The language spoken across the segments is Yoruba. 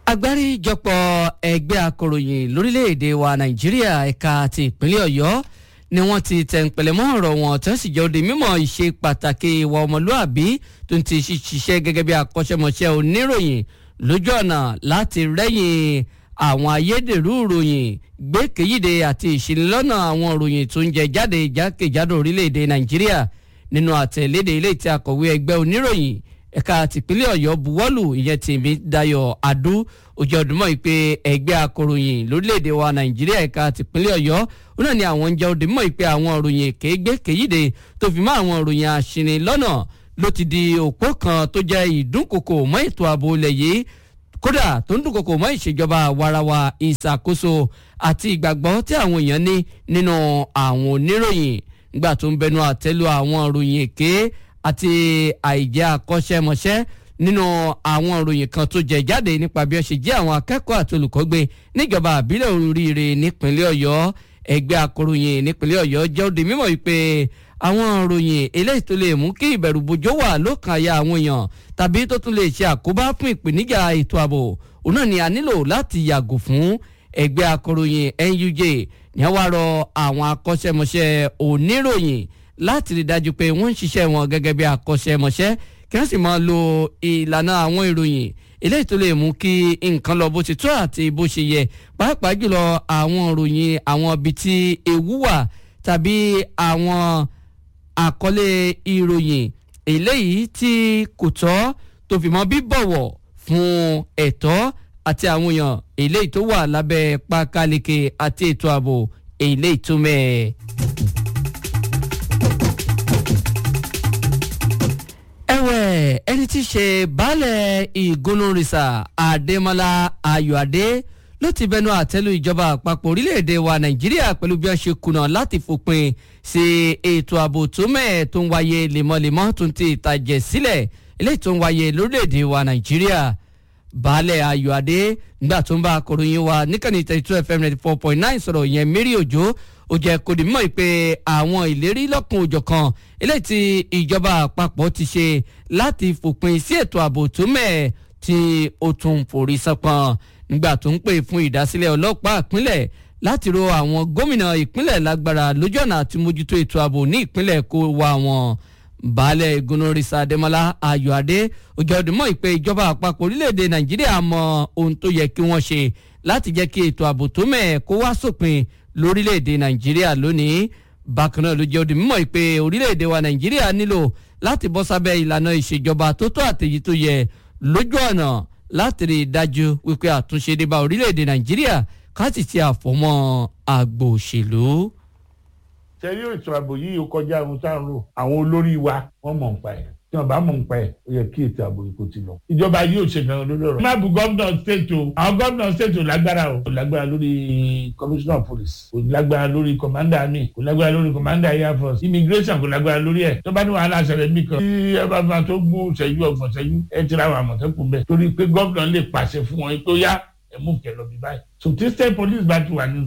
agbáríjọpọ̀ ẹgbẹ́ akọ̀ròyìn lórílẹ̀‐èdè wa nàìjíríà ẹ̀ka ti ìpínlẹ̀ ọ̀yọ́ ni wọ́n ti tẹ̀ǹpẹ̀lẹ̀ mọ́ ọ̀rọ̀ wọn tó sì jẹ́ òde mímọ̀ ìṣe pàtàkì ìwà ọmọlúàbí tó ń ti ṣiṣẹ́ gẹ́gẹ́ bí akọ́ṣẹ́mọṣẹ́ oníròyìn lójú ọ̀nà láti rẹ́yìn àwọn ayédèrú ìròyìn gbẹ́kẹ̀yìde àti ìṣìnlọ́nà àwọn ìròyìn tó ń jẹ jáde jákèjádò orílẹ̀‐èdè nàìjíríà nínú àtẹ̀lédè ilé tí akọ̀wé ẹgbẹ́ oníròyìn ẹ̀ka tìpínlẹ̀ ọ̀yọ́ buwọ́lù ìyẹn tèmi dayọ̀ adú ojú ọdún mọ́ ìpè ẹgbẹ́ akọ̀ròyìn lórílẹ̀‐èdè wa nàìjíríà ẹ̀ka tìpínlẹ̀ ọ̀yọ́ ó náà ni àwọn ń jẹ́ ọdún mọ́ ìpè àwọn ìròyìn èké gbẹ́kẹ̀yìde tó fi mọ́ àwọn ìròyìn àṣìní lọ́nà ló ti di òpó kan tó jẹ́ ìdúnkokò mọ́ ètò ààbò ilẹ̀ yìí kódà tó ń dúnkokò mọ́ ìṣèjọba warawa ìṣàkóso àti ìgbàgbọ́ tí àwọn èèyàn ní nínú àwọn oníròyìn nígbà tó ń bẹnu àtẹ́lu àwọn ìròyìn èké àti àìjẹ́ akọ́ṣẹ́mọṣẹ́ nínú àwọn ìròyìn kan tó jẹ jáde nípa bí ó ṣe jẹ́ àwọn akẹ́kọ̀ọ́ àti olùkọ́ gbé níjọba àbílẹ̀ oríire nípínlẹ̀ ọ̀yọ́ ẹgbẹ́ akọ̀ròyìn nípínlẹ̀ ọ̀yọ́ jẹ́ òde mímọ̀ wípé àwọn ìròyìn eléyìí tó lè mú kí ìbẹ̀rù bojo wà lókàn àyà àwọn èèyàn tàbí tó tún lè ṣe àkóbá fún ìpèníjà ètò ààbò òun náà ni a nílò láti yàgò fún ẹgbẹ́ akọ̀ròyìn NUJ ní wàá rọ àwọn akọ́ṣẹ́mọṣẹ́ oníròyìn láti rí dájú pé wọ́n ń ṣiṣẹ́ wọn gẹ́gẹ́ bí akọ́ṣẹ́mọṣẹ́ kí wọ́n sì máa lo ìlànà àwọn ìròyìn eléyìí tó lè mú kí nǹkan lọ bó ti tó àti bó ṣe yẹ pàápàá jùlọ àwọn ìròyìn àwọn ibi tí ewu wà tàbí àwọn àkọlé ìròyìn eléyìí tí kò tọ́ tó fi mọ́ bíbọ̀wọ̀ fún ẹ̀tọ́ àti àwọn èèyàn eléyìí tó wà lábẹ́ pákáleke àti ètò ààbò eléyìí tó mẹ́ẹ̀. ẹ̀wẹ̀ ẹni tí í ṣe baálẹ̀ ìgúnnúrìsà adémọlá ayọ̀adé ló ti bẹnu àtẹ́lù ìjọba àpapọ̀ orílẹ̀-èdè wa nàìjíríà pẹ̀lú bí wọ́n ṣe kùnà láti fòpin sí ètò ààbò tó mẹ́ẹ̀ tó ń wáyé lemọ́lemọ́ tó ń ti ìtàjẹ̀ sílẹ̀ eléyìí tó ń wáyé lórílẹ̀-èdè wa nàìjíríà baálẹ̀ ayọ̀adé nígbà tó ń bá akọ̀ròyìn wa níkànnì thirty two fm ninety four point nine sọ̀rọ̀ yẹn mérí òjò ó jẹ́ kó di mọ̀ pé àwọn ìlérí lọ́kùn òjọ̀kan eléyìí tí ìjọba àpapọ̀ ti ṣe láti fòpin sí ètò ààbò tó mẹ́ẹ̀ tí ó tún forí sánpọ̀n nígbà tó ń pè fún ìdásílẹ̀ ọlọ́pàá ìpínlẹ̀ láti ro àwọn gómìnà ìpínlẹ̀ lágbára lójú ọ̀nà àti mójútó ètò ààbò ní ìpínlẹ̀ kó wa wọn baálẹ̀ ìgúnnórìsà adémọlá ayọ̀adé ojú ọdún mọ́ ìpè ìjọba àpapọ̀ orílẹ̀-èdè nàìjíríà mọ ohun tó yẹ kí wọ́n ṣe láti jẹ́ kí ètò ààbò tó mẹ́ẹ̀ kó wá sópin lórílẹ̀‐èdè nàìjíríà lónìí bákan náà ló jẹ́ òdì mímọ́ pé orílẹ̀‐èdè wa nàìjíríà nílò láti bọ́ sábẹ́ ìlànà ìṣèjọba tó tó àtẹ̀yí tó yẹ lójú ọ̀nà láti rí i dájú wípé àtúnṣe dé bá orílẹ̀‐èdè nàìjíríà ká sì ti àfọmọ́ àgbò òṣèlú. sẹ́rí ètò ààbò yìí ó kọjá ohun tá à ń rò àwọn olórí wa wọ́n mọ̀ nípa ẹ̀ tí wọn bá mọ̀ nípa ẹ̀ ó yẹ kí ètò ààbò yìí kó ti lọ. ìjọba yìí ò ṣe gan lórí ọ̀rọ̀. má bu gómìnà state o àwọn gómìnà state ò lágbára o. kò lágbára lórí commissioner of police kò lágbára lórí commander army kò lágbára lórí commander air force immigration kò lágbára lórí ẹ̀. tó bá ní wàhálà ṣẹlẹ̀ mí kan. tí ẹ bá fa tó gún ṣẹ́jú ọgbọ̀n ṣẹ́jú ẹ ti ra àwọn àmọ̀tẹ́kùn bẹ́ẹ̀. torí pé gómìnà lè pàṣẹ fún wọn tó yá ẹ mú kẹ lọ bí báyìí. so tí state police bá ti wà ní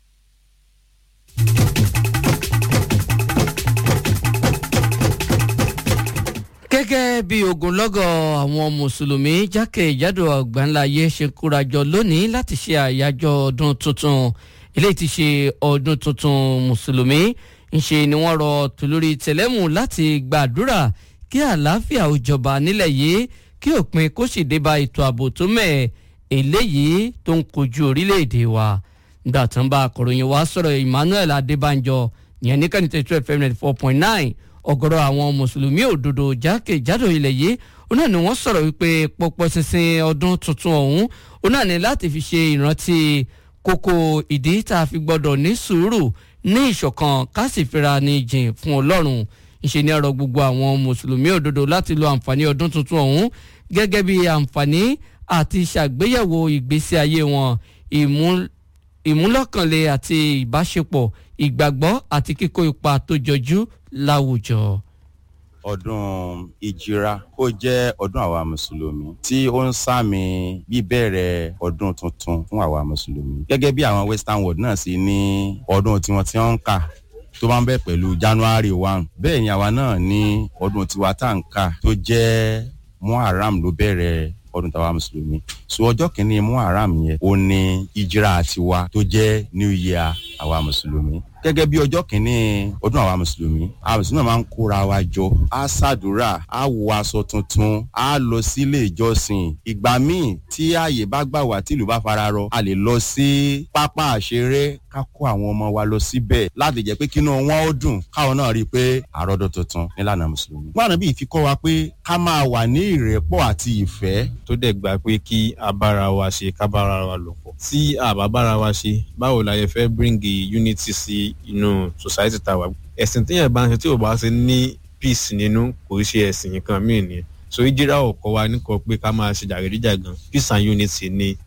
gẹ́gẹ́ bí ogunlọ́gọ̀ àwọn mùsùlùmí jákèjádò àgbáńláyé ṣe kórajọ lónìí láti ṣe àyájọ́ ọdún tuntun eléyìí ti ṣe ọdún tuntun mùsùlùmí ńṣe ni wọ́n rọ tòlórí tẹ̀lẹ́mù láti gbàdúrà kí àlàáfíà ó jọba nílẹ̀ yìí kí òpin kó sì dé bá ètò ààbò tó mẹ́ eléyìí tó ń kojú orílẹ̀-èdè wa nígbà tó ń bá akọ̀ròyìn wa sọ̀rọ̀ Emmanuel Adébánjọ ìyẹn ní kàní tẹ̀síwẹ̀ fm ninety four point nine ọ̀gọ̀rọ̀ àwọn mùsùlùmí òdodo jákèjádò ilẹ̀ yìí òun náà ni wọ́n sọ̀rọ̀ wípé pọ̀pọ̀ ṣinṣin ọdún tuntun ọ̀hún òun náà ni láti fi ṣe ìrántí kókó ìdí tá a fi gbọ́dọ̀ ní sùúrù ní ìṣọ̀kan ká sì fira ní jìn fún ọlọ́run ìṣe ni ọ̀rọ̀ gbogbo àwọn mùsùlùmí òdodo láti lo àǹfààní ọdún tuntun ọ̀hún gẹ́gẹ́ bí àǹfààní àti ṣàgbéyẹ̀wò ìgbésí ayé wọn ìmúlọ́kànlé àti ìbáṣepọ̀ ìgbàgbọ́ àti kíkó ipa tó jọjú láwùjọ. ọdún ìjìra ó jẹ́ ọdún àwa mùsùlùmí tí ó ń sàmì bíbẹ̀rẹ̀ ọdún tuntun fún àwa mùsùlùmí. gẹ́gẹ́ bí àwọn western world náà sì ní ọdún tiwọn tí wọ́n ń kà tó máa ń bẹ̀ pẹ̀lú january one bẹ́ẹ̀ ni àwa náà ní ọdún tiwa tá à ń kà tó jẹ́ muharram ló bẹ̀rẹ̀ ọdún tàwa mùsùlùmí so ọjọ́ kìíní muharram yẹn ó ní ìjírà tiwa tó jẹ́ new year àwa mùsùlùmí gẹ́gẹ́ bí ọjọ́ kìíní ọdún àwa mùsùlùmí àwa mùsùlùmí máa ń kóra wa jọ á ṣàdúrà á wọ aṣọ tuntun á lọ sílé ìjọsìn ìgbà míì tí ààyè bá gbà wá tí ìlú bá fara rọ a lè lọ sí pápá àṣeré ká kó àwọn ọmọ wa lọ síbẹ̀ láti jẹ́ pé kínú wọn ó dùn káwọn náà rí i pé àròdọ̀ tuntun nílànà mùsùlùmí. gbọ́dọ̀ bí ìfikọ́ wa pé ká máa wà ní ìrẹ́pọ̀ àti ìfẹ́. tó dẹ̀ gbà pé kí a bára wa ṣe ká bára wa lò pọ̀ tí a bá bára wa ṣe báwo la yẹ fẹ́ bring unity sí inú society tá a wà. ẹ̀sìn téèyàn bá ń ṣe tí ò bá ṣe ní peace nínú kò ṣe ẹ̀sìn nǹkan míì ni so ìjírà ọkọ wa ní kọ pé ká máa ṣe jàgídíjàgan peace and unity ni